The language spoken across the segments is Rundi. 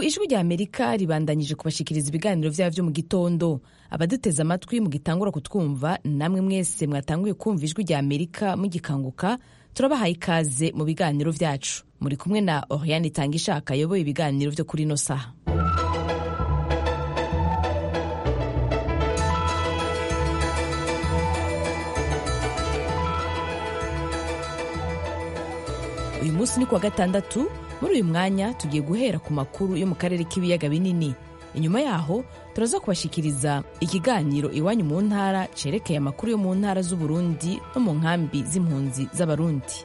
ijwi rya amerika ribandanyije kubashikiriza ibiganiro vyabo vyo mu gitondo abaduteze amatwi mugitangura kutwumva namwe mwese mwatanguye kumva ijwi rya amerika mugikanguka turabahaye ikaze mu biganiro vyacu muri kumwe na oriane itanga ishaka ayoboye ibiganiro vyo kuri ino saha uyu munsi ni kuwa gatandatu muri uyu mwanya tugiye guhera ku makuru yo mu karere k'ibiyaga binini inyuma yaho turaza kubashikiriza ikiganiro iwanyu mu ntara cerekeye amakuru yo mu ntara z'uburundi no mu nkambi z'impunzi z'abarundi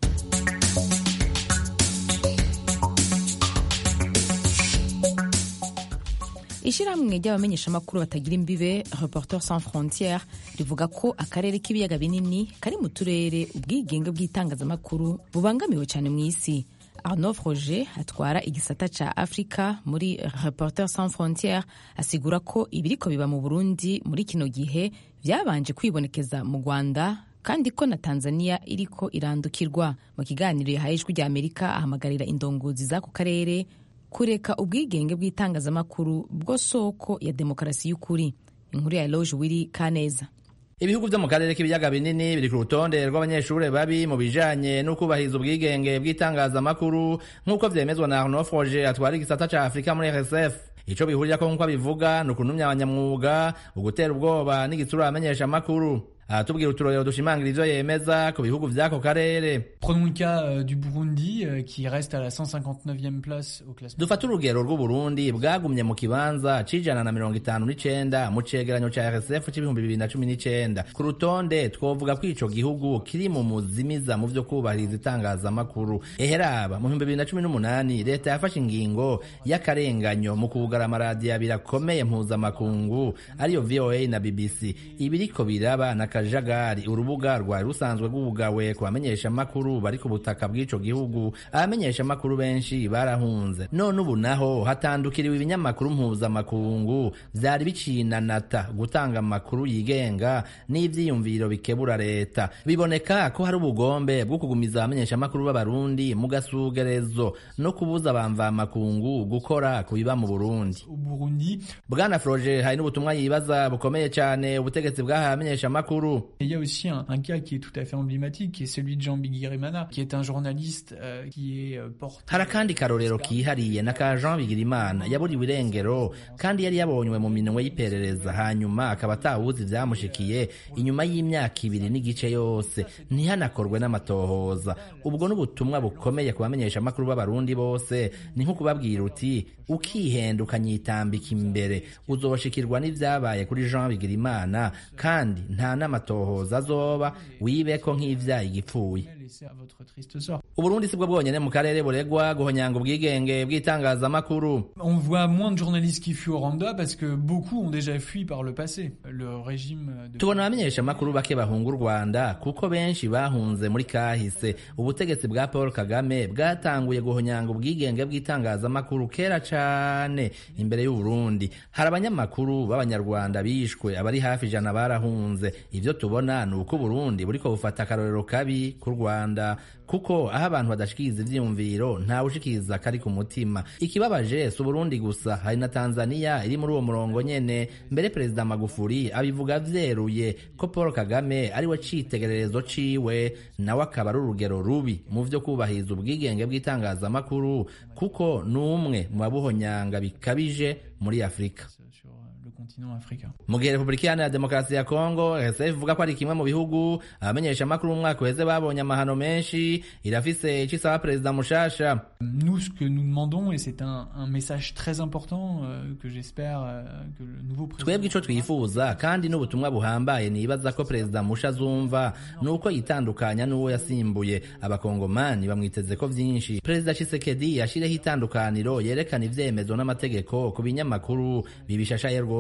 ishyirahamwe ry'abamenyeshamakuru batagira imbibe reporter sans frontiere rivuga ko akarere k'ibiyaga binini kari mu turere ubwigenge bw'itangazamakuru bubangamiwe cyane mu isi arnaud froger atwara igisata ca afurika muri reporter sans frontiere asigura ko ibiriko biba mu burundi muri kino gihe vyabanje kwibonekeza mu rwanda kandi ko na tanzania iriko irandukirwa mu kiganiro yahaye ijwi rya amerika ahamagarira indongozi z'ako karere kureka ubwigenge bw'itangazamakuru bwo soko ya demokarasi y'ukuri inkuru ya eloge wiri kaneza ibihugu vyo mu karere k'ibiyaga binini biri ku rutonde rw'abanyeshuri babi mu bijanye n'ukubahiriza ubwigenge bw'itangazamakuru nk'uko vyemezwa na arnaud froger atwara igisata ca afurika muri rsf ico bihurirako nk'uko abivuga ni ukuntumya abanyamwuga ugutera ubwoba n'igitsura abamenyesha amakuru aratubwira uturorero dushimangira ivyo yemeza ku bihugu vy'ako karere Prenons le cas euh, du Burundi euh, qui reste à la 159e place au classement. dufate urugero rw'uburundi bwagumye mu kibanza c'ijana na mirongo itanu n'icenda mu cegeranyo ca rsf c'ibihumbi bibiri na cumi n'icenda ku rutonde twovuga ko ico gihugu kiri mu muzimiza mu vyo kubahiriza itangazamakuru eheraba mu bihumbi bibiri na cumi n'umunani leta yafashe ingingo y'akarenganyo mu kugara amaradiyo abiri akomeye mpuzamakungu ariyo voa na bbc ibiriko biraba na kajagari urubuga rwari rusanzwe rwugawe ku bamenyeshamakuru bari ku butaka bw'ico gihugu abamenyeshamakuru benshi barahunze none ubu naho hatandukiriwe ibinyamakuru mpuzamakungu vyari bicinanata gutanga amakuru yigenga n'ivyiyumviro bikebura leta biboneka ko hari ubugombe bwo kugumiza abamenyeshamakuru b'abarundi mu gasugerezo no kubuza abamvamakungu gukora ku biba mu burundi Au Burundi, bwana froger hari n'ubutumwa yibaza bukomeye cane ubutegetsi bwahaye abamenyeshamakuru il y a aussi un, un cas qui est tout à fait emblématique, qui est celui de Jean Bigirimana, qui est un journaliste euh, qui est euh, porté... hari akandi karorero kihariye na ka jean bigirimana yaburiwe irengero kandi yari yabonywe mu minwe y'iperereza hanyuma akaba atawuzi ivyamushikiye inyuma y'imyaka ibiri n'igice yose ntihanakorwe n'amatohoza ubwo n'ubutumwa bukomeye ku bamenyeshamakuru b'abarundi bose ni nko kubabwira uti ukihenda ukanyitambika imbere uzoshikirwa n'ivyabaye kuri jean bigirimana kandi nta n'amatohoza azoba wibeko nk'ivyaye igipfuye laissé à votre triste sort. uburundi si bwo bwonyene mu karere buregwa guhonyanga ubwigenge bw'itangazamakuru On voit moins de journalistes qui fuient au Rwanda parce que beaucoup ont déjà fui par le passé. Le régime de... tubona abamenyeshamakuru bake bahunga u rwanda kuko benshi bahunze muri kahise ubutegetsi bwa paul kagame bwatanguye guhonyanga ubwigenge bw'itangazamakuru kera cane imbere y'uburundi hari abanyamakuru b'abanyarwanda bishwe abari hafi ijana barahunze ivyo tubona ni uko uburundi buriko bufata akarorero kabi ku rwanda kuko aho abantu badashikiriza ivyiyumviro ntawe ushikiriza kari ku mutima ikibabaje si uburundi gusa hari na tanzania iri muri uwo murongo nyene mbere perezida magufuri abivuga vyeruye ko paul kagame ari we citegererezo ciwe nawe akaba ari urugero rubi mu vyo kubahiriza ubwigenge bw'itangazamakuru kuko ni umwe mu babuhonyanga bikabije muri afurika sur le continent africain. mu gihe repubulika iharanira demokarasi ya kongo rsf ivuga ko ari kimwe mu bihugu abamenyeshamakuru mu mwaka uheze babonye amahano menshi irafise ico isaba perezida mushasha Nous, ce que nous demandons, et c'est un, un message très important euh, que j'espère euh, que le nouveau président... twebwe ico twifuza kandi n'ubutumwa buhambaye nibaza ko perezida musha azumva ni uko yitandukanya n'uwo yasimbuye abakongomani bamwiteze ko vyinshi perezida chisekedi yashireho itandukaniro yerekana ivyemezo n'amategeko ku binyamakuru bibishashaye rwose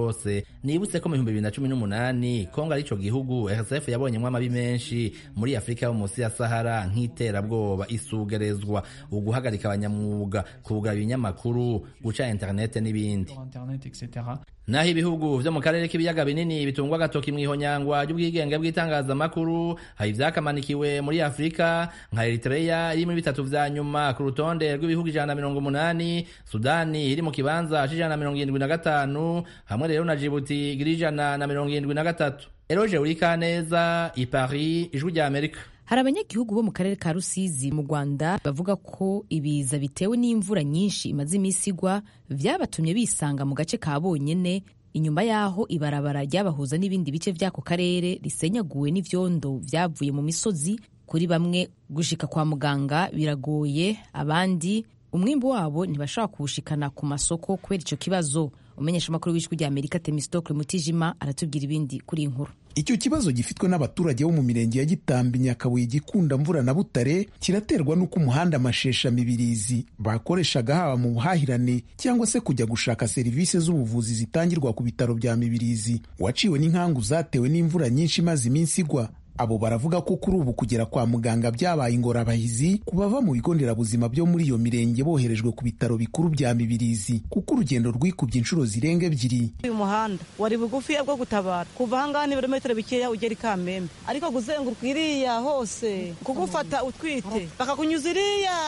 yose nibutse ko mu bihumbi bibiri na cumi n'umunani kongo ari ico gihugu rsf yabonyemwo amabi menshi muri afurika yo munsi ya sahara nk'iterabwoba isugerezwa uguhagarika abanyamwuga kugaba ibinyamakuru guca interinete n'ibindi internet etc naho ibihugu vyo mu karere k'ibiyaga binini bitungwa agatoki mw'ihonyangwa ry'ubwigenge bw'itangazamakuru hari vyakamanikiwe muri afurika nka eritreya iri muri bitatu vya nyuma ku rutonde rw'ibihugu ijana na mirongo umunani sudani iri mu kibanza c'ijana na mirongo irindwi na gatanu hamwe rero na jibuti iri ijana na mirongo irindwi na gatatu eroje urikaneza i paris ijwi rya amerika hari abanyagihugu bo mu karere ka rusizi mu rwanda bavuga ko ibiza bitewe n'imvura nyinshi imaze iminsi igwa vyabatumye bisanga mu gace ka bonyene inyuma y'aho ibarabara ryabahuza n'ibindi bice vy'ako karere risenyaguwe n'ivyondo vyavuye mu misozi kuri bamwe gushika kwa muganga biragoye abandi umwimbu wabo ntibashobora kuwushikana ku masoko kubera ico kibazo umenyesha amakuru w'ijwi rya amerika temistokle mutijima aratubwira ibindi kuri iyi nkuru icyo kibazo gifitwe n'abaturage bo mu mirenge ya gitambi nyakabuye gikunda mvura na butare kiraterwa n'uko umuhanda amashesha mibirizi bakoreshaga haba mu buhahirane cyangwa se kujya gushaka serivisi z'ubuvuzi zitangirwa ku bitaro bya mibirizi waciwe n'inkangu zatewe n'imvura nyinshi imaze iminsi igwa abo baravuga ko kuri ubu kugera kwa muganga byabaye ingorabahizi ku bava mu bigo nderabuzima byo muri iyo mirenge boherejwe ku bitaro bikuru bya mibirizi kuko urugendo rwikubye inshuro zirenga ebyiri uyu muhanda wari bugufi bwo gutabara kuva ahangaha ni ibirometero bikeya ugera i kamembe ariko kuzenguruka iriya hose kugufata utwite bakakunyuza iriya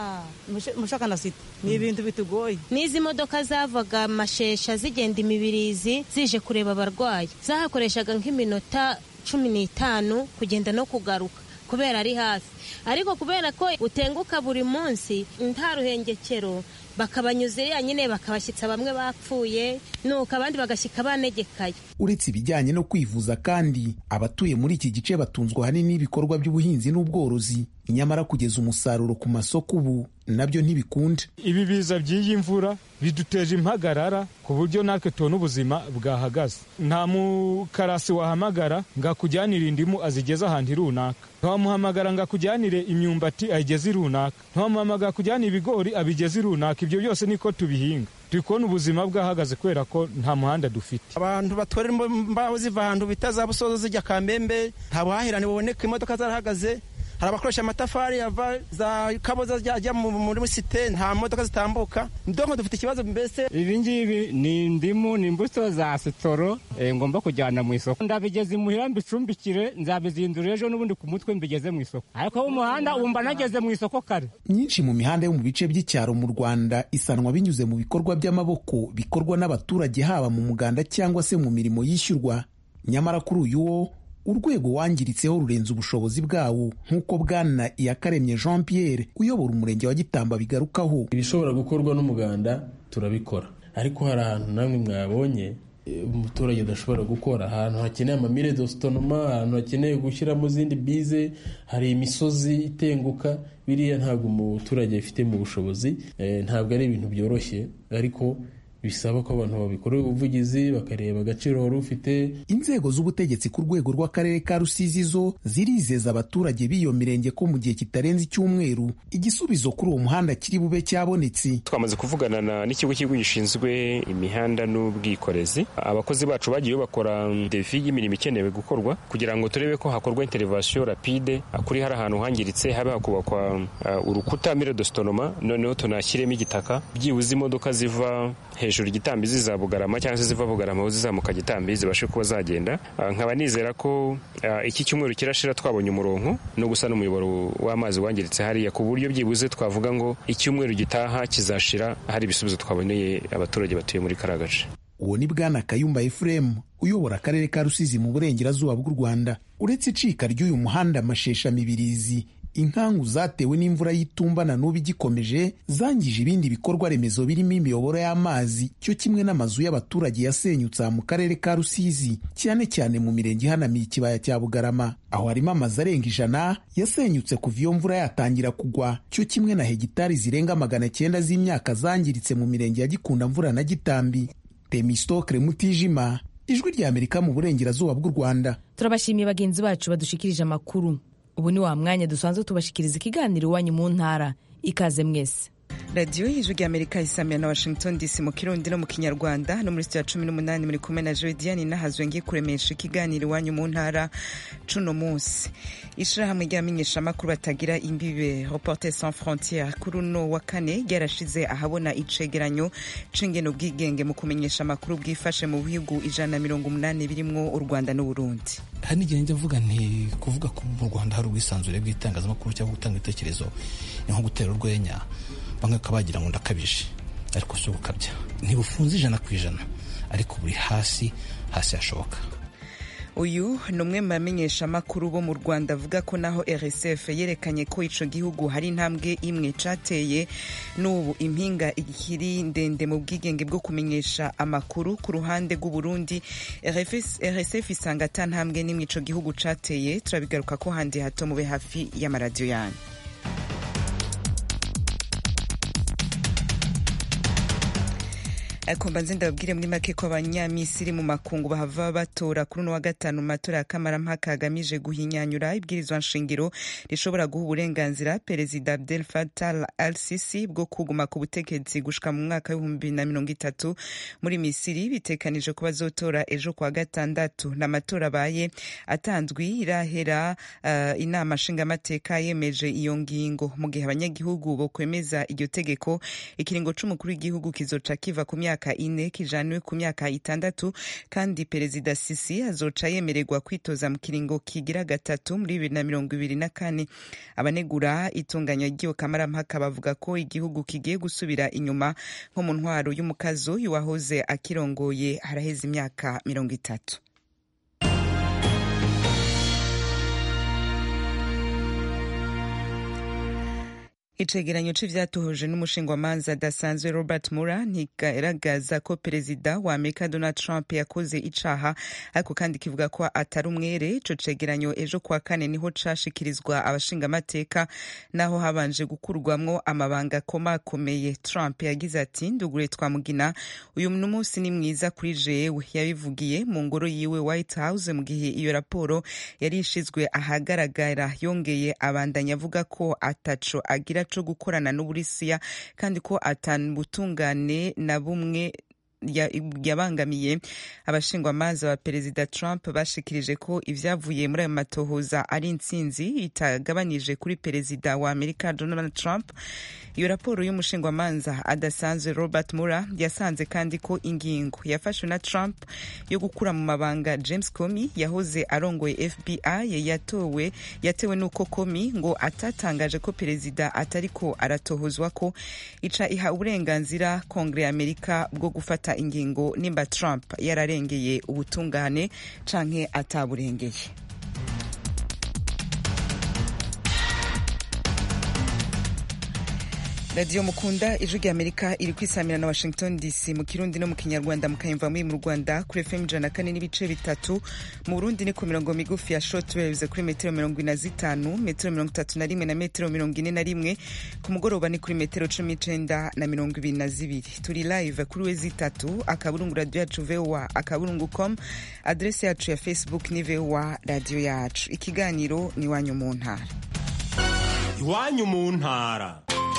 mushaka na sita ni ibintu bitugoye n'izi modoka zavaga mashesha zigenda imibirizi zije kureba abarwayi zahakoreshaga nk'iminota cumi n'itanu kugenda no kugaruka kubera ari hafi ariko kubera ko utenguka buri munsi nta ruhengekero bakabanyuza iriya nyine bakabashyitsa bamwe bapfuye nuko abandi bagashyika banegekaye uretse ibijyanye no kwivuza kandi abatuye muri iki gice batunzwe ahanini n'ibikorwa by'ubuhinzi n'ubworozi nyamara kugeza umusaruro ku masoko ubu nabyo ntibikunda ibi biza by'iyi mvura biduteje impagarara ku buryo natwe tubona ubuzima bwahagaze nta mukarasi wahamagara ngo akujyanire indimu azigeze ahantu runaka ntiwamuhamagara ngo akujyanire imyumbati ayigeze runaka ntiwamuhamagara akujyanire ibigori abigeze runaka ibyo byose niko tubihinga turi kubona ubuzima bwahagaze kubera ko nta muhanda dufite abantu batwara imbaho ziva ahantu bita za busozo zijya kamembe nta buhahirane buboneka imodoka zarahagaze hari abakoresha amatafari yava za kaboza ajya muri site nta modoka zitambuka ndonko dufite ikibazo mbese ibi ngibi ni indimu ni imbuto za sitoro ngomba kujyana mu isoko ndabigeze imuhira mbicumbikire nzabizindura ejo n'ubundi ku mutwe mbigeze mu isoko ariko umuhanda wumva nageze mu isoko kare myinshi mu mihanda yo mu bice by'icyaro mu rwanda isanwa binyuze mu bikorwa by'amaboko bikorwa n'abaturage haba mu muganda cyangwa se mu mirimo yishyurwa nyamara kuri uyu wo urwego wangiritseho rurenze ubushobozi bwawo nk'uko bwana iyakaremye jean pierre uyobora umurenge wa gitamba bigarukaho ibishobora gukorwa n'umuganda turabikora ariko hari ahantu namwe mwabonye umuturage udashobora gukora ahantu hakeneye amamire dositonoma ahantu hakeneye gushyiramo izindi bize hari imisozi itenguka biriya ntabwo umuturage abifite mu bushobozi ntabwo ari ibintu byoroshye ariko bisaba ko abantu babikorera ubuvugizi bakareba agaciro wari ufite inzego z'ubutegetsi ku rwego rw'akarere ka rusizi zo zirizeza abaturage b'iyo mirenge ko mu gihe kitarenze icyumweru igisubizo kuri uwo muhanda kiri bube cyabonetse twamaze kuvugana n'ikigo cy'igihugu gishinzwe imihanda n'ubwikorezi abakozi bacu bagiye bakora defi y'imirimo ikenewe gukorwa kugira ngo turebe ko hakorwa interivasiyo rapide kuri hari ahantu hangiritse habe hakubakwa urukuta mire dositonoma noneho tunashyiremo igitaka byibuze imodoka ziva hejuru hejuru igitambi ziza bugarama cyangwa se ziva bugarama aho zizamuka gitambi zibashe kuba zagenda nkaba nizera ko iki cyumweru kirashira twabonye umurongo no gusa n'umuyoboro w'amazi wangiritse hariya ku buryo byibuze twavuga ngo icyumweru gitaha kizashira hari ibisubizo twaboneye abaturage batuye muri kariya gace uwo ni bwana kayumba efuremu uyobora akarere ka rusizi mu burengerazuba bw'u rwanda uretse icika ry'uyu muhanda amashesha mibirizi inkangu zatewe n'imvura y'itumba na n'ubu igikomeje zangije ibindi bikorwa remezo birimo imiyoboro y'amazi cyo kimwe n'amazu y'abaturage yasenyutse mu karere ka rusizi cyane cyane mu mirenge ihanamiye ikibaya cya bugarama aho harimo amazu arenga ijana yasenyutse kuva iyo mvura yatangira kugwa cyo kimwe na hegitari zirenga magana cyenda z'imyaka zangiritse mu mirenge ya gikunda mvura na gitambi temistokre mutijima ijwi rya amerika mu burengerazuba bw'u rwanda turabashimiye bagenzi bacu badushikirije amakuru ubu ni wa mwanya dusanzwe tubashikiriza ikiganiro iwanyu mu ntara ikaze mwese radiyo y'ijwi ry'amerika isamira na washington dc mu kirundi no mu kinyarwanda no muri sitiyo ya cumi n'umunani muri kumwe na jodiane nahazwe ngiye kuremesha ikiganiro iwanyu mu ntara cuno munsi ishirahamwe ry'abamenyeshamakuru batagira imbibe reporter sans frontiere kuri uno wa kane ryarashize ahabona icegeranyo c'ingene ubwigenge mu kumenyesha amakuru bwifashe mu bihugu ijana na mirongo umunani birimwo u rwanda n'uburundi hari n'igihe njya mvuga nti kuvuga ko mu rwanda hari ubwisanzure bw'itangazamakuru cyangwa gutanga ibitekerezo ni nko gutera urwenya bamwe bakaba bagira ngo ndakabije ariko si ugukabya ntibufunze ijana ku ijana ariko buri hasi hasi hashoboka uyu ni umwe mu bamenyeshamakuru bo mu rwanda avuga ko naho rsf yerekanye ko ico gihugu hari intambwe imwe cateye n'ubu impinga ikiri ndende mu bwigenge bwo kumenyesha amakuru ku ruhande rw'uburundi rsf isanga ata ntambwe n'imwe ico gihugu cateye turabigaruka ko handi hato mube hafi y'amaradiyo yanyu ariko mbanze ndababwire muri make ko abanyamisiri mu makungu bahava batora kuri uno wa gatanu mu matora ya kamarampaka agamije guhinyanyura ibwirizwa nshingiro rishobora guha uburenganzira perezida abdel fattah al sisi bwo kuguma ku butegetsi gushika mu mwaka w'ibihumbi na mirongo itatu muri misiri bitekanije ko bazotora ejo kwa gatandatu n'amatora abaye atanzwi irahera uh, inama nshingamateka yemeje iyo ngingo mu gihe abanyagihugu bokwemeza iryo tegeko ikiringo c'umukuru w'igihugu kizoca kiva ku myaka myaka ine kijanwe ku myaka itandatu kandi perezida sisi azoca yemererwa kwitoza mu kiringo kigira gatatu muri bibiri na mirongo ibiri na kane abanegura itunganya ry'iyo kamarampaka bavuga ko igihugu kigiye gusubira inyuma nko mu ntwaro y'umukazo y'uwahoze akirongoye haraheze imyaka mirongo itatu icegeranyo c'ivyatohoje n'umushingwamanza adasanzwe robert mura ntigaragaza ko perezida wa amerika donald trump yakoze icaha ariko kandi kivuga ko atari umwere ico cegeranyo ejo kwa kane niho cashikirizwa abashingamateka naho habanje gukurwamwo amabanga akomakomeye trump yagize ati ndugure twamugina uyu munsi ni mwiza kuri jewe yabivugiye mu ngoro yiwe white house mu gihe iyo raporo yari ishizwe ahagaragara yongeye abandanya avuga ko ataco agira co gukorana n'uburusiya kandi ko atanubutungane na bumwe yabangamiye abashingwamanza ba perezida trump bashikirije ko ivyavuye muri ayo matohoza ari intsinzi itagabanije kuri perezida wa amerika donald trump iyo raporo y'umushingwamanza adasanzwe robert mura yasanze kandi ko ingingo yafashwe na trump yo gukura mu mabanga james comey yahoze arongoye fbi yatowe yatewe n'uko comey ngo atatangaje ko perezida atariko aratohozwa ko ica iha uburenganzira kongere ya amerika bwo gufata ingingo nimba trump yararengeye ubutungane canke ataburengeye radiyo mukunda ijwi rya amerika iri kwisamira na washington dc mu kirundi no mu kinyarwanda mukayumva muri mu rwanda kuri fm ijana na kane n'ibice bitatu mu burundi ni ku mirongo migufi ya shortwaves kuri metero mirongo ine na zitanu metero mirongo itatu na rimwe na metero mirongo ine na rimwe ku mugoroba ni kuri metero cumi n'icenda na mirongo ibiri na zibiri turi live kuri we zitatu akaburungu radiyo yacu voa akaburungu com adrese yacu ya facebook ni voa radiyo yacu ikiganiro ni iwanyu mu ntara iwanyu mu ntara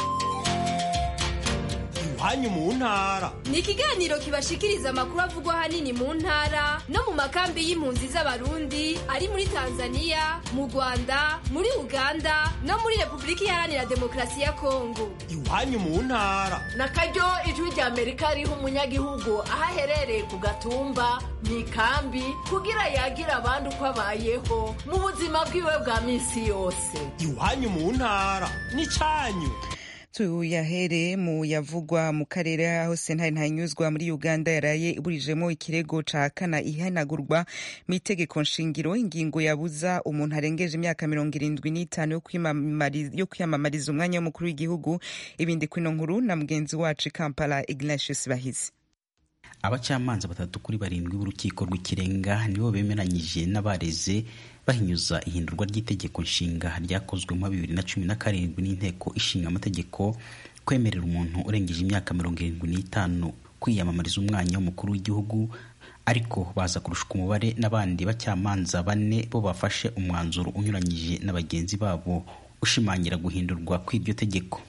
iwanyu mu ntara ni ikiganiro kibashikiriza amakuru avugwa ahanini mu ntara no mu makambi y'impunzi z'abarundi ari muri tanzania mu rwanda muri uganda no muri repubulika iharanira demokarasi ya kongo iwanyu mu ntara na karyo ijwi rya amerika riha umunyagihugu aho aherereye ku gatumba mu ikambi kugira yagira abandi uko abayeho mu buzima bwiwe bwa minsi yose iwanyu mu ntara ni cyanyu tuyahere mu yavugwa mu karere aho sentare ntanyuzwa muri uganda yaraye iburijemo ikirego ca kana ihanagurwa mu itegeko nshingiro ingingo yabuza umuntu arengeje imyaka mirongo irindwi n'itanu yo kwiyamamariza umwanya w'umukuru w'igihugu ibindi kwino nkuru na mugenzi wacu kampala ignatius bahizi abacamanza batatu kuri barindwi b'urukiko rw'ikirenga nibo bemeranyije n'abareze bahinyuza ihindurwa ry'itegeko nshinga ryakozwe mu bibiri na cumi na karindwi n'inteko ishinga amategeko kwemerera umuntu urengeje imyaka mirongo irindwi n'itanu kwiyamamariza umwanya w'umukuru w'igihugu ariko baza kurushwa umubare n'abandi bacamanza bane bo bafashe umwanzuro unyuranyije na bagenzi babo ushimangira guhindurwa kw'iryo tegeko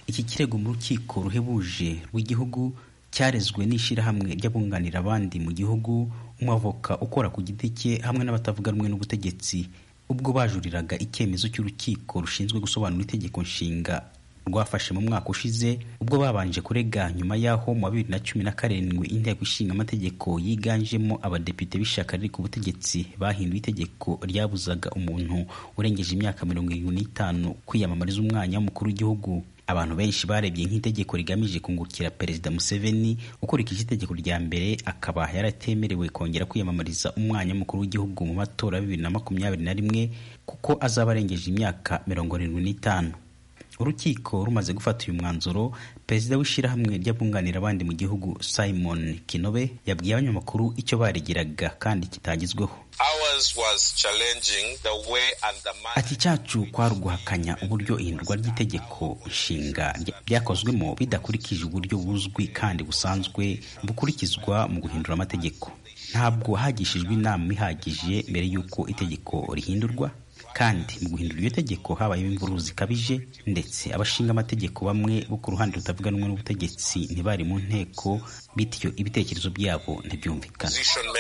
iki kirego mu rukiko ruhebuje rw'igihugu cyarezwe n'ishyirahamwe ry'abunganira abandi mu gihugu umwavoka ukora ku giti cye hamwe n'abatavuga rumwe n'ubutegetsi ubwo bajuriraga icyemezo cy'urukiko rushinzwe gusobanura itegeko nshinga rwafashe mu mwaka ushize ubwo babanje kurega nyuma y'aho mu wa bibiri na cumi na karindwi inteko ishinga amategeko yiganjemo abadepite b'ishyaka riri ku butegetsi bahinduye itegeko ryabuzaga umuntu urengeje imyaka mirongo irindwi n'itanu kwiyamamariza umwanya w'umukuru w'igihugu abantu benshi barebye nk'itegeko rigamije kungukira perezida museveni ukurikije itegeko rya mbere akaba yaratemerewe kongera kwiyamamariza umwanya w'umukuru w'igihugu mu matora ya bibiri na makumyabiri na rimwe kuko azaba arengeje imyaka mirongo irindwi n'itanu urukiko rumaze gufata uyu mwanzuro perezida w'ishyirahamwe ry'abunganira abandi mu gihugu simon kinobe yabwiye abanyamakuru icyo baregeraga kandi kitagezweho ati cyacu kwari uguhakanya uburyo ihindurwa ry'itegeko nshinga ryakozwemo bidakurikije uburyo buzwi kandi busanzwe bukurikizwa mu guhindura amategeko ntabwo hagishijwe inama ihagije mbere y'uko itegeko rihindurwa kandi mu guhindura iryo tegeko habayeho imvururu zikabije ndetse abashinga amategeko bamwe bo ku ruhande rutavuga rumwe n'ubutegetsi ntibari mu nteko bityo ibitekerezo byabo ntibyumvikana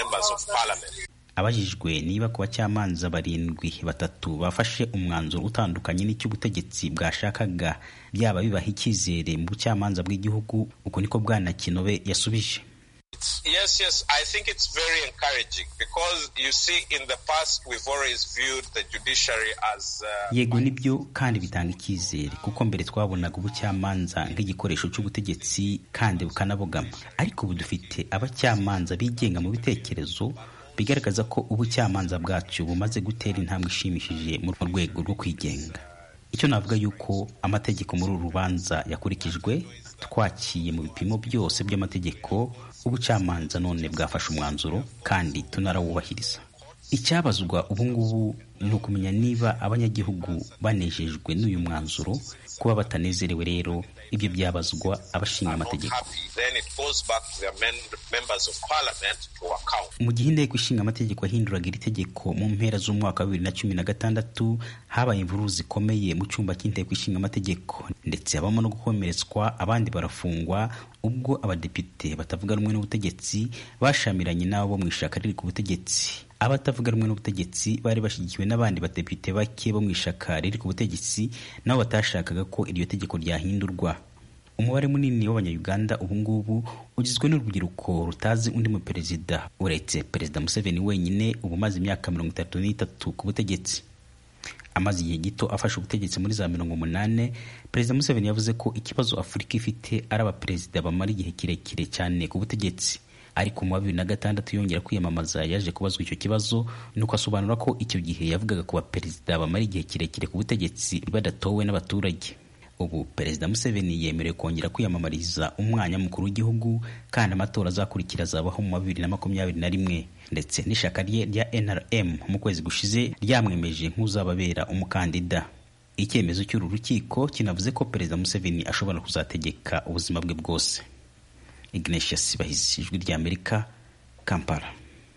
abajijwe niba ku bacamanza barindwi batatu bafashe umwanzuro utandukanye n'icy'ubutegetsi bwashakaga byaba bibaha icyizere mu bucamanza bw'igihugu uko niko bwana kinobe yasubije Yes, yes, I think it's very encouraging because you see, in the past, we've always viewed the judiciary as. Uh, yego nibyo kandi bitanga icyizere kuko mbere twabonaga ubucamanza nk'igikoresho cy'ubutegetsi kandi bukanabogama ariko ubu dufite abacamanza bigenga mu bitekerezo bigaragaza ko ubucamanza bwacu bumaze gutera intambwe ishimishije mu rwego rwo kwigenga icyo navuga yuko amategeko muri uru rubanza yakurikijwe twakiye mu bipimo byose by'amategeko ubucamanza none bwafashe umwanzuro kandi tunarawubahiriza icyabazwa ubu ngubu ni ukumenya niba abanyagihugu banejejwe n'uyu mwanzuro kuba batanezerewe rero ibyo byabazwa abashinga amategeko mu gihe inteko ishinga amategeko yahinduraga iri tegeko mu mpera z'umwaka wa bibiri na cumi na gatandatu habaye imvururu zikomeye mu cyumba cy'inteko ishinga amategeko ndetse habamo no gukomeretswa abandi barafungwa ubwo abadepite batavuga rumwe n'ubutegetsi bashamiranye n'abo mu ishaka riri ku butegetsi abatavuga rumwe n'ubutegetsi bari bashyigikiwe n'abandi badepite bake bo mu ishaka riri ku butegetsi nabo batashakaga ko iryo tegeko ryahindurwa umubare munini w'abanyayuganda ubu ngubu ugizwe n'urubyiruko rutazi undi mu perezida uretse perezida museveni wenyine ubu umaze imyaka mirongo itatu n'itatu ku butegetsi amaze igihe gito afashe ubutegetsi muri za mirongo umunani perezida museveni yavuze ko ikibazo afurika ifite ari abaperezida bamara igihe kirekire cyane ku butegetsi ariko mu wa bibiri na gatandatu yongera kwiyamamaza yaje kubazwa icyo kibazo nuko asobanura ko icyo gihe yavugaga ku baperezida bamara igihe kirekire ku butegetsi badatowe n'abaturage ubu perezida museveni yemerewe kongera kwiyamamariza umwanya mukuru w'igihugu kandi amatora azakurikira azabaho mu wa bibiri na makumyabiri na rimwe ndetse n'ishyaka rye rya nrm mu kwezi gushize ryamwemeje nk'uzababera umukandida icyemezo cy'uru rukiko kinavuze ko perezida museveni ashobora kuzategeka ubuzima bwe bwose ignatius bahizi ijwi ry'amerika kampala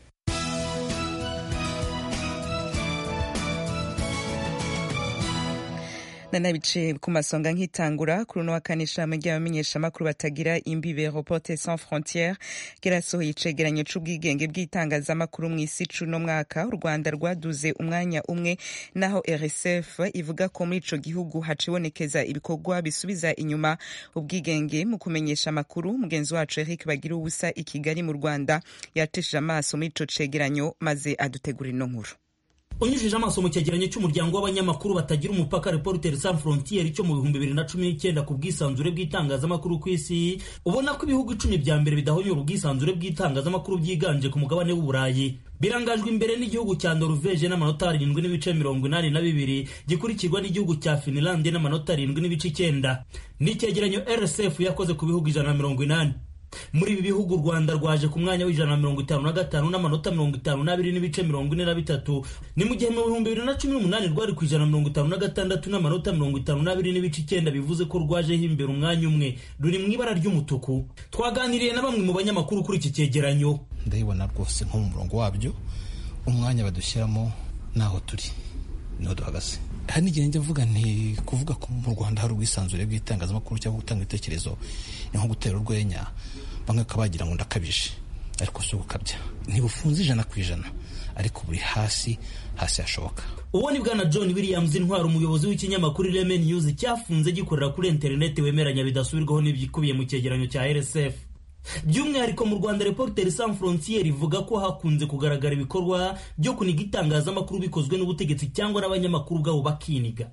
nanabice ku masonga nk'itangura kuri uno wa kane ishami ry'abamenyeshamakuru batagira imbibe reporte sans frontiere ryarasohoye icegeranyo c'ubwigenge bw'itangazamakuru mu isi c'uno mwaka u rwanda rwaduze umwanya umwe naho rsf ivuga ko muri ico gihugu hacibonekeza ibikorwa bisubiza inyuma ubwigenge mu kumenyesha amakuru mugenzi wacu eric bagira ubusa i kigali mu rwanda yateshije amaso muri ico cegeranyo maze adutegura ino nkuru unyujije amaso mu cyegeranyo cy'umuryango w'abanyamakuru batagira umupaka Reporters sans frontiere cyo mu bihumbi bibiri na cumi n'icyenda ku bwisanzure bw'itangazamakuru ku isi ubona ko ibihugu icumi bya mbere bidahonyora ubwisanzure bw'itangazamakuru byiganje ku mugabane w'uburayi birangajwe imbere n'igihugu cya Norvege n'amanota arindwi n'ibice mirongo inani na bibiri gikurikirwa n'igihugu cya Finland n'amanota arindwi n'ibice icyenda ni icyegeranyo RSF yakoze ku bihugu ijana na mirongo inani muri ibi bihugu u rwanda rwaje ku mwanya w'ijana na mirongo itanu na gatanu n'amanota mirongo itanu n'abiri n'ibice mirongo ine na bitatu ni mu gihe mu bihumbi bibiri na cumi n'umunani rwari ku ijana na mirongo itanu na gatandatu n'amanota mirongo itanu n'abiri n'ibice icyenda bivuze ko rwajeho imbere umwanya umwe ruri mu ibara ry'umutuku twaganiriye na bamwe mu banyamakuru kuri iki cyegeranyo ndabibona rwose nko mu murongo wabyo umwanya badushyiramo naho turi niho duhagaze hari n'igihe njya mvuga nti kuvuga ko mu rwanda hari ubwisanzure bw'itangazamakuru cyangwa gutanga ibitekerezo ni nko gutera urwenya bamwe bakaba bagira ngo ndakabije ariko si ugukabya ntibufunze ijana ku ijana ariko buri hasi hasi hashoboka uwo ni bwana john williams intwara umuyobozi w'ikinyamakuru ireme news cyafunze gikorera kuri interineti wemeranya bidasubirwaho n'ibikubiye mu cyegeranyo cya rsf by'umwihariko mu rwanda reporteri sans frontiere ivuga ko hakunze kugaragara ibikorwa byo kuniga itangazamakuru bikozwe n'ubutegetsi cyangwa n'abanyamakuru ubwabo bakiniga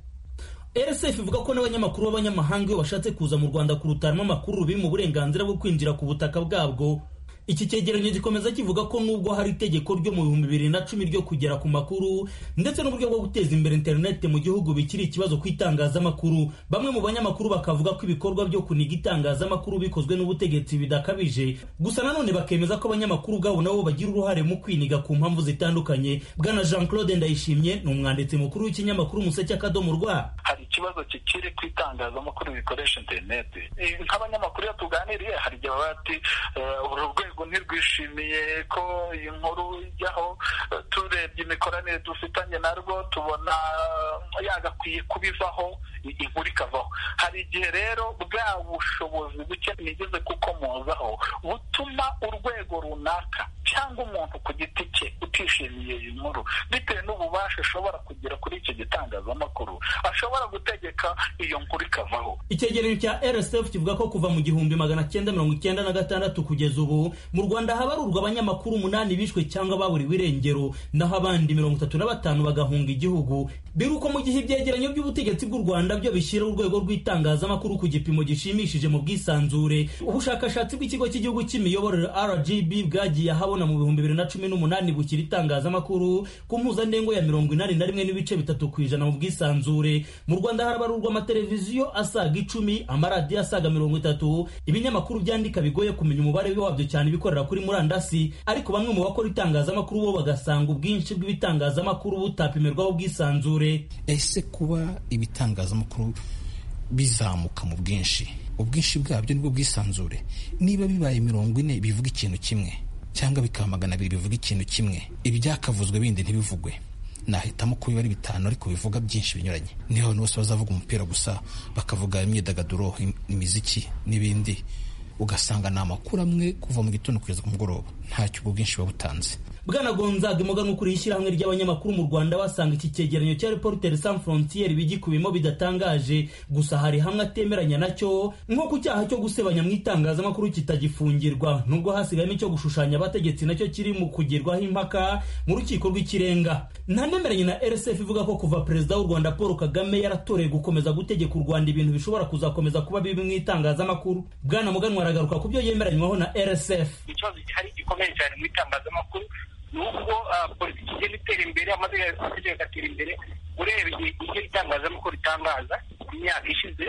rsf ivuga ko n'abanyamakuru b'abanyamahanga iyo bashatse kuza mu rwanda kurutanamo amakuru biri mu burenganzira bwo kwinjira ku butaka bwabwo iki cyegeranyo gikomeza kivuga ko nubwo hari itegeko ryo mu bihumbi bibiri na cumi ryo kugera ku makuru ndetse n'uburyo bwo guteza imbere interineti mu gihugu bikiri ikibazo ku itangazamakuru bamwe mu banyamakuru bakavuga ko ibikorwa byo kuniga itangazamakuru bikozwe n'ubutegetsi bidakabije gusa nanone bakemeza ko abanyamakuru ubwabo nabo bagira uruhare mu kwiniga ku mpamvu zitandukanye bwana jean claude ndayishimye ni umwanditsi mukuru w'ikinyamakuru umuseke akadomo rwa hari ikibazo kikiri ku itangazamakuru bikoresha interineti nk'abanyamakuru iyo tuganiriye hari igihe baba bati uru rwego ntirwishimiye ko iyi nkuru ijyaho turebye imikoranire dufitanye narwo tubona yagakwiye kubivaho inkuru ikavaho hari igihe rero bwa bushobozi buke nigeze kukomozaho butuma urwego runaka cyangwa umuntu ku giti cye utishimiye iyi nkuru bitewe n'ububasha ashobora kugira kuri icyo gitangazamakuru ashobora gutegeka iyo nkuru ikavaho icyegeranyo cya rsf kivuga ko kuva mu gihumbi magana cyenda mirongo icyenda na gatandatu kugeza ubu mu rwanda habarurwa abanyamakuru umunani bishwe cyangwa baburiwe irengero naho abandi mirongo itatu na batanu bagahunga igihugu biruko mu gihe ibyegeranyo by'ubutegetsi bw'u rwanda byo bishyira urwego rw'itangazamakuru ku gipimo gishimishije mu bwisanzure ubushakashatsi bw'ikigo cy'igihugu cy'imiyoborere rgb bwagiye ahabona mu bihumbi bibiri na cumi n'umunani bukira itangazamakuru ku mpuzandengo ya mirongo inani na rimwe n'ibice bitatu ku ijana mu bwisanzure mu rwanda harabarurwa amateleviziyo asaga icumi amaradiyo asaga mirongo itatu ibinyamakuru byandika bigoye kumenya umubare wabyo cyane ibikorera kuri murandasi ariko bamwe mu bakora itangazamakuru bo bagasanga ubwinshi bw'ibitangazamakuru butapimirwaho ubwisanzure ese kuba ibitangazamakuru bizamuka mu bwinshi ubwinshi bwabyo nibwo bwisanzure niba bibaye mirongo ine bivuga ikintu kimwe cyangwa bikaba magana abiri bivuga ikintu kimwe ibyakavuzwe bindi ntibivugwe nahitamo ko biba ari bitanu ariko bivuga byinshi binyuranye niho abantu bose bazavuga umupira gusa bakavuga imyidagaduro imiziki n'ibindi ugasanga ni amakuru amwe kuva mu gitondo kugeza ku mugoroba ntacyo ubwo bwinshi buba butanze bwana gonzaga imugani ukuriye ishyirahamwe ry'abanyamakuru mu rwanda basanga iki cyegeranyo cya reporteri sans frontiere bigikubimo bidatangaje gusa hari hamwe atemeranya nacyo nko ku cyaha cyo gusebanya mu itangazamakuru kitagifungirwa nubwo hasigayemo icyo gushushanya abategetsi nacyo kiri mu kugirwaho impaka mu rukiko rw'ikirenga ntanemeranye na rsf ivuga ko kuva perezida w'u rwanda paul kagame yaratoreye gukomeza gutegeka u rwanda ibintu bishobora kuzakomeza kuba bibi mu itangazamakuru bwana muganwa aragaruka ku byo yemeranywaho na rsf ikibazo gihari gikomeye cyane mu itangazamakuru nubwo politiki igenda itera imbere amategeko agatera imbere ureba ibyo itangazamakuru ritangaza ku myaka ishize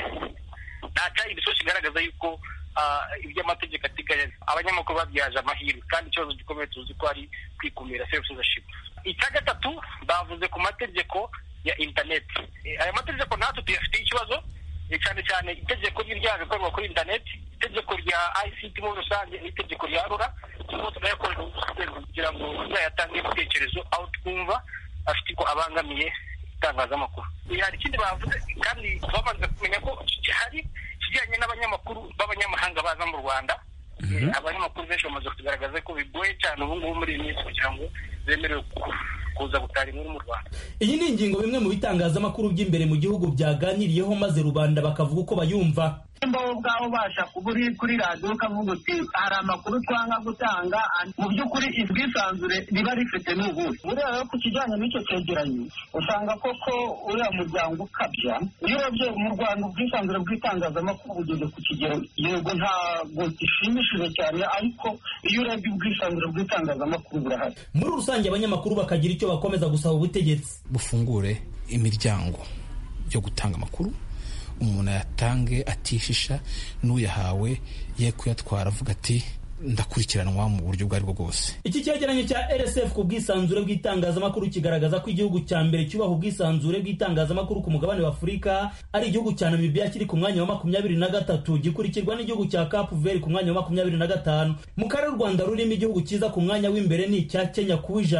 nta cyari ibisozi kigaragaza yuko ibyo amategeko ateganya abanyamakuru babyaje amahirwe kandi ikibazo gikomeye tuzi ko ari kwikumira self censorship icya gatatu bavuze ku mategeko ya interineti aya mategeko natwe tuyafitiye ikibazo cyane cyane itegeko ry'ibyaha bikorwa kuri interineti itegeko rya ICT muri rusange n'itegeko rya rura turimo tunayakorera kugira ngo tuzayatange ibitekerezo aho twumva afite ko abangamiye itangazamakuru hari ikindi bavuze kandi bamaze kumenya ko hari kijyanye n'abanyamakuru b'abanyamahanga baza mu rwanda abanyamakuru benshi bamaze kugaragaza ko bigoye cyane ubu ngubu muri iyi minsi kugira ngo bemerewe kuza gutara inkuru mu rwanda iyi ni ingingo bimwe mu bitangazamakuru by'imbere mu gihugu byaganiriyeho maze rubanda bakavuga uko bayumva nimba wowe ubwawe ubasha kuba uri kuri radiyo ukavuga uti hari amakuru twanga gutanga mu by'ukuri ubwisanzure riba rifite n'ubuhe buriya rero ku kijyanye n'icyo cyegeranyo usanga koko uriya muryango ukabya iyo urebye mu rwanda ubwisanzure bw'itangazamakuru bugeze ku kigero yego ntabwo gishimishije cyane ariko iyo urebye ubwisanzure bw'itangazamakuru burahari muri rusange abanyamakuru bakagira icyo bakomeza gusaba ubutegetsi bufungure imiryango yo gutanga amakuru umuntu ayatange atishisha n'uyahawe ye kuyatwara avuga ati ndakurikiranwa mu buryo ubwo ari bwo bwose iki cyegeranyo cya rsf ku bwisanzure bw'itangazamakuru kigaragaza ko igihugu cya mbere cyubaha ubwisanzure bw'itangazamakuru ku mugabane wa afurika ari igihugu cya namibia kiri ku mwanya wa makumyabiri na gatatu gikurikirwa n'igihugu cya capu veri ku mwanya wa makumyabiri na gatanu mu karere u rwanda rurimo igihugu cyiza ku mwanya w'imbere ni icya kenya ku ijana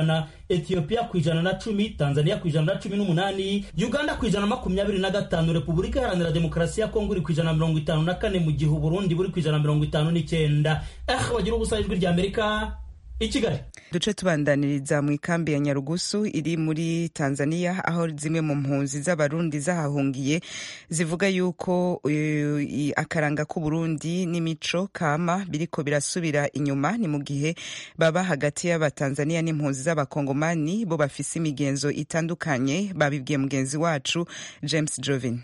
etiyopiya ku ijana na cumi tanzania ku ijana na cumi n'umunani uganda ku ijana na makumyabiri na gatanu repubulika iharanira demokarasi ya kongo iri ku ijana na mirongo itanu na kane mu gihe uburundi buri ku ijana na mirongo itanu n'icyenda eh bagira ubusa ijwi rya amerika i kigali duce tubandaniriza mu ikambi ya nyarugusu iri muri tanzania aho zimwe mu mpunzi z'abarundi zahahungiye zivuga yuko uh, akaranga k'uburundi n'imico kama biriko birasubira inyuma ni mu gihe baba hagati y'abatanzania n'impunzi z'abakongomani bo bafise imigenzo itandukanye babibwiye mugenzi wacu james jovin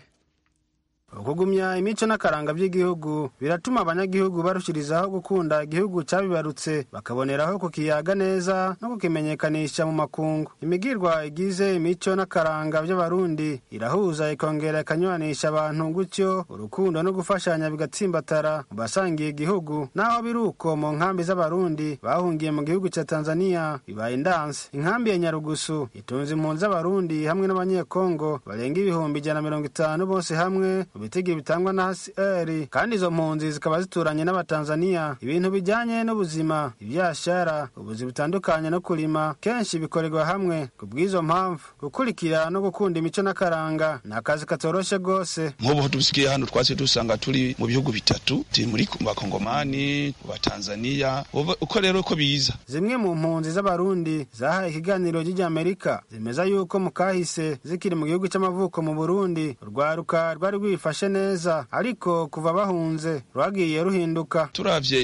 ukugumya imico n'akaranga by'igihugu biratuma abanyagihugu barushirizaho gukunda igihugu cyabibarutse bakaboneraho kukiyaga neza no kukimenyekanisha mu makungu imigirwa igize imico n'akaranga by'abarundi irahuza ikongera ikanywanisha abantu gutyo urukundo no gufashanya bigatsimbatara mu basangiye igihugu naho biri uko mu nkambi z'abarundi bahungiye mu gihugu cya tanzania bibaye indanse inkambi ya nyarugusu itunze impunzi z'abarundi hamwe n'abanyekongo barenga ibihumbi ijana na mirongo itanu bose hamwe mu bitege bitangwa na hcr kandi izo mpunzi zikaba zituranye n'abatanzaniya ibintu bijyanye n'ubuzima ibyashara ubuzi butandukanye no kurima kenshi bikorerwa hamwe ku bw'izo mpamvu gukurikira no gukunda imico n'akaranga ni akazi katoroshye rwose nk'ubu dusigaye hano twase dusanga turi mu bihugu bitatu turi muri bakongomani batanzaniya uko rero ko biza zimwe mu mpunzi z'abarundi zahaye ikiganiro ry'amerika zemeza yuko mu kahise zikiri mu gihugu cy'amavuko mu burundi urwaruka rwari rwifashe neza ariko kuva bahunze rwagiye ruhinduka turavye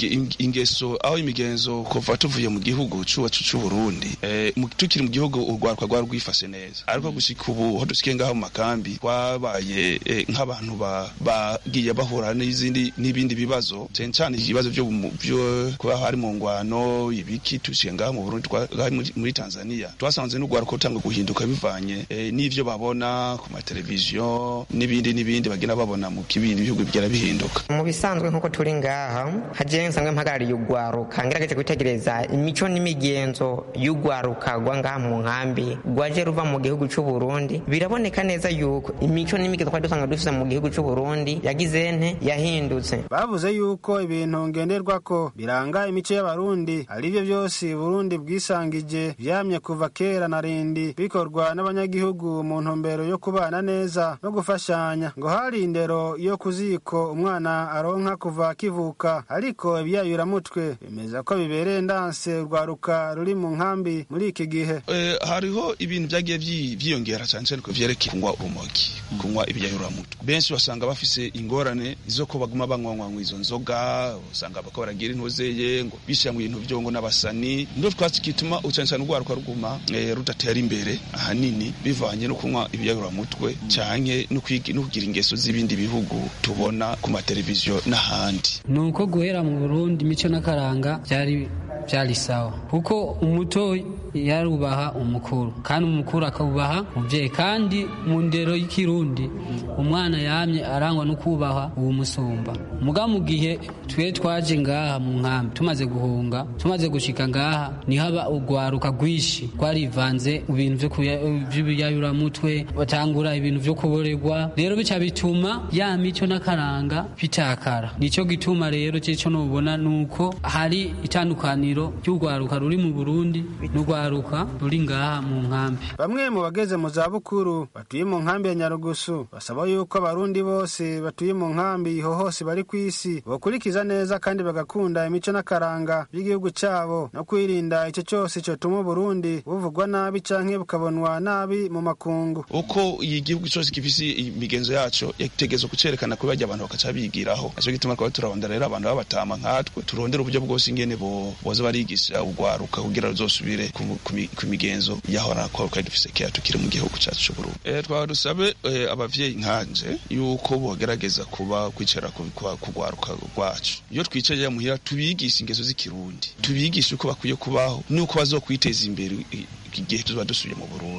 ingeso aho imigenzo kuva tuvuye mu gihugu cuwacu c'uburundi e, tukiri mu gihugu urwaruka rwari rwifashe neza ariko gushika ubu ho dusikiye ngaho mu makambi twabaye e, nk'abantu bagiye ba bahura n'izindi n'ibindi bibazo cyane cyane ibibazo byo byo kuba hari mu ngwano ibiki tusikiye ngaho mu burundi muri tanzania twasanze n'urwaruka rutanga guhinduka bivanye e, n'ivyo babona ku mateleviziyo n'ibindi n'ibindi bagenda babona mu kibindi bihugu bigera bihinduka mu bisanzwe nk'uko turi ngaha hagiye nsanzwe mpagarariye urwaruka ngerageje kwitegereza imico n'imigenzo y'urwaruka rwa ngaha mu nkambi rwaje ruva mu gihugu cy'u Burundi biraboneka neza yuko imico n'imigenzo twari dusanga dufite mu gihugu cy'u Burundi yagize nte yahindutse bavuze yuko ibintu ngenderwako biranga imico y'abarundi ari byo byose Burundi bwisangije byamye kuva kera na rindi bikorwa n'abanyagihugu mu ntumbero yo kubana neza no gufashanya ngo hari indero yo ku ziko umwana aronka kuva akivuka ariko ibyayuramutwe bemeza ko bibereye ndanse urwaruka ruri mu nkambi muri iki gihe e, hariho ibintu byagiye byiyongera cyane cyane ku vyerekeye kunywa urumogi kunywa ibyayuramutwe benshi basanga bafise ingorane zo ko baguma banywanywa izo nzoga usanga bako baragira intuzeye ngo bishira mu bintu byo ngo n'abasani ndo twatsi kituma cyane cyane urwaruka ruguma e, rudatera imbere ahanini bivanye no kunywa ibyayuramutwe canke no kugira ingeso z'ibindi bihugu tubona ku mateleviziyo n'ahandi ni uko guhera mu burundi imico n'akaranga byari byari sawa kuko umuto yarubaha umukuru kandi umukuru akabubaha umubyeyi kandi mu ndero y'ikirundi umwana yamye arangwa no kubaha uwo musumba muga mu gihe twe twaje ngaha mu nkambi tumaze guhunga tumaze gushika ngaha niho aba urwaruka rwinshi rwarivanze ibintu by'ibiyayuramutwe batangura ibintu byo kuborerwa rero bica bituma ya mico n'akaranga bitakara nicyo gituma rero cyo nubona nuko hari itandukaniro ry'urwaruka ruri mu Burundi n'urwaruka ruri ngaha mu nkambi bamwe mu bageze mu za bukuru batuye mu nkambi ya Nyarugusu basaba yuko abarundi bose batuye mu nkambi ho hose bari ku isi bakurikiza neza kandi bagakunda imico n'akaranga by'igihugu cyabo no kwirinda icyo cyose cyotuma Burundi buvugwa nabi canke bukabonwa nabi mu makungu uko igihugu cyose gifise imigenzo yaco yategezwe kucerekana ko bajya abantu bakaca bigiraho naco gituma twaba turarondera rero abantu babatama nkatwe turondera uburyo bwose ingene bo boza barigisha urwaruka kugira ruzosubire ku migenzo yahora ko twari dufise kera tukiri mu gihugu cyacu c'uburundi e, twaba dusabe e, abavyeyi nkanje yuko bogerageza kuba kwicara kugwaruka rwacu iyo twicaye muhira tubigisha ingeso z'ikirundi tubigisha uko bakwiye kubaho nuko bazokwiteza imbere igihe tuba dusubiye mu burundi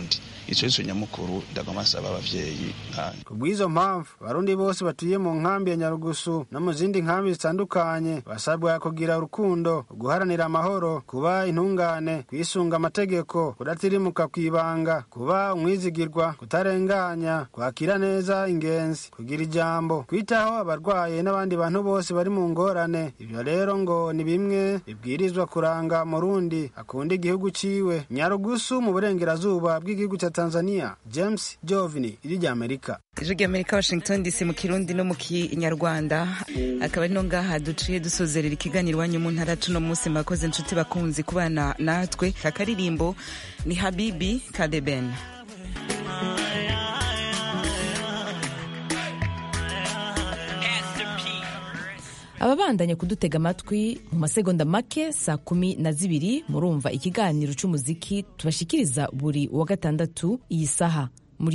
ico nico nyamukuru ndagoma nsaba abavyeyi nkanje ku bw'izo mpamvu abarundi bose batuye mu nkambi ya nyarugusu no mu zindi nkambi zitandukanye basabwa kugira urukundo guharanira amahoro kuba intungane kwisunga amategeko kudatirimuka kwibanga kuba umwizigirwa kutarenganya kwakira neza ingenzi kugira ijambo kwitaho abarwaye n'abandi bantu bose bari mu ngorane ibyo rero ngo ni bimwe bibwirizwa kuranga murundi akunda igihugu ciwe nyarugusu mu burengerazuba bw'igihugu cya tanzania james jovini iri rya amerika ijwi ry'amerika washington dc mu kirundi no mu kinyarwanda akaba ari no ngaha duciye dusozerera ikiganiro iwanyu mu ntara tuno munsi mwakoze inshuti bakunzi kubana natwe akaririmbo ni habibi kadeben ababandanya kudutega amatwi mu masegonda make saa kumi na zibiri murumva ikiganiro cy'umuziki tubashikiriza buri wa gatandatu iyi saha